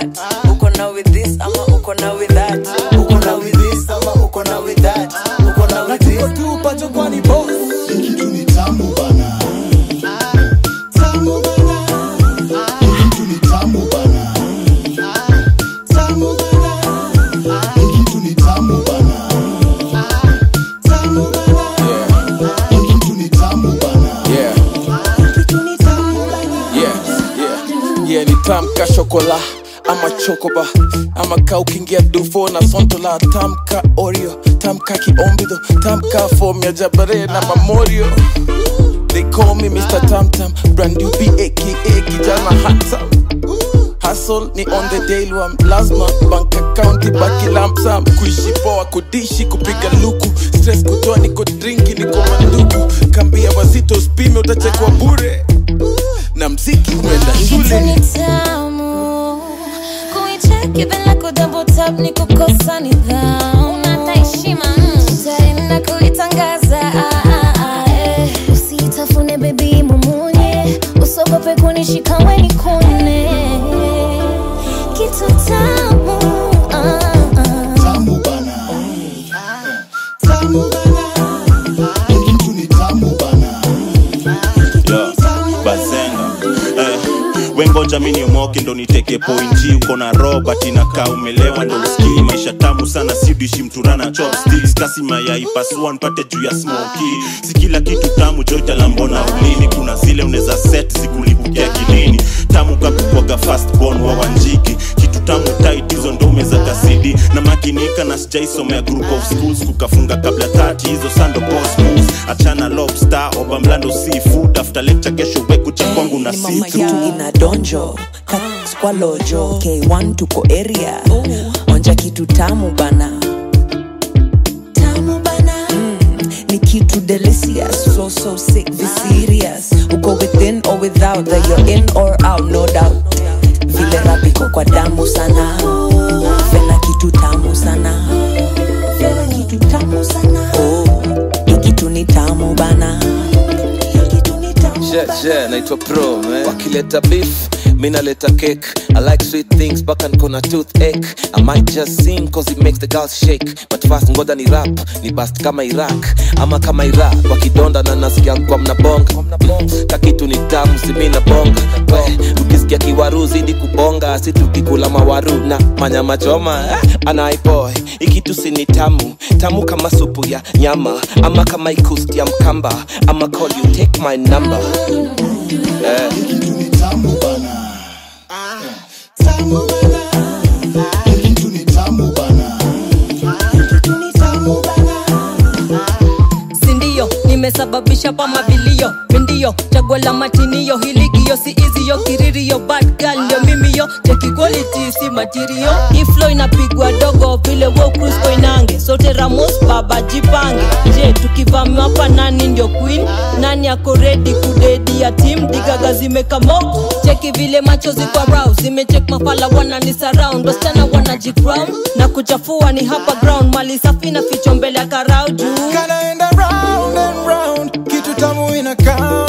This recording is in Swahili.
that uko na with this ama uko na with that uko na with this ama uko na with that uko na with this tu pacho kwani boss kitu ni tamu bana tamu bana kitu ni tamu bana tamu bana kitu ni tamu bana tamu bana kitu ni tamu bana yeah yeah yeah yeah ni tamka shokola ama chokoba ama ka ukiingia dufo na sontola tamka oreo tamka kiombido tamka fom ya jabare na mamorio they call me mr tamtam brand new b aka kijana handsome Hustle ni on the daily one lazima bank account ibaki lump sum kuishi poa kudishi kupiga luku stress kutoa niko drinki niko manduku kambia wazito spime utachekwa bure na mziki umeenda shule Ni tamu kuicheki bila kudouble tap ni kukosa nidhamu na heshima taenda kuitangaza ah, ah, ah, eh. usitafune bebi mumunye usogope kunishika weni kune kitu tamu ah, ah. tamu bana tamu bana kitu ni tamu bana Yo, bazenga eh, wengoja mi niomoke ndo niteke pointi uko na robert inakaa umelewa ndo uskii maisha tamu sana sidishi mturana chopsticks kasi mayai pasua npate juu ya smoki si kila kitu tamu joitalambona ulini kuna zile unaweza set zikulipukia kilini tamu kakukwaga fastborn wa wanjiki kitu tamu tight hizo ndo umeza kasidi na makinika na sijaisomea group of schools kukafunga kabla 30 hizo sando boss moves achana lobster oba mlando seafood after lecture kesho wekucha kwangu na ni mama situ yangu ina donjo Kat kwa lojo k1 tuko area onja kitu tamu bana tamu bana mm, ni kitu delicious so so sick be serious uko within or without that you're in or out no doubt vile rapiko kwa damu sana fena kitu tamu sana fena kitu tamu sana oh, hii kitu ni tamu bana Hii kitu ni tamu Yeah, bana. yeah, naitwa pro man. wakileta beef mi naleta cake i like sweet things mpaka nkona toothache i might just sing cause it makes the girls shake but fast ngoja ni rap ni bast kama iraq ama kama iraq wakidonda na nasikia kwa mnabonga kakitu ni tamu simi na bonga we ukisikia kiwaru zidi kubonga si tukikula mawaru na manyama choma eh, anaiboy ikitu si ni tamu tamu kama supu ya nyama ama kama ikusti ya mkamba ama call you take my number eh. kitu ni tamu bana tamu bana kitu ni tamu bana kitu ni tamu bana sindio nimesababisha pa mabilio mindio chaguo la matinio hiligio si iziyo kiririo bad girl ndio mimiyo cheki quality si material iflo inapigwa dogo vile wo cruise koinange sote ramos baba jipange je tukivamiwa hapa nani ndio queen nani ako redi kudedi ya tim digaga zimekamo cheki vile macho ziko rau zimechek mafala wanani surround wasichana wanajicrown na kuchafua ni hapa ground mali safi na ficho mbele ya karau juu kanaenda round and round kitu tamu inakaa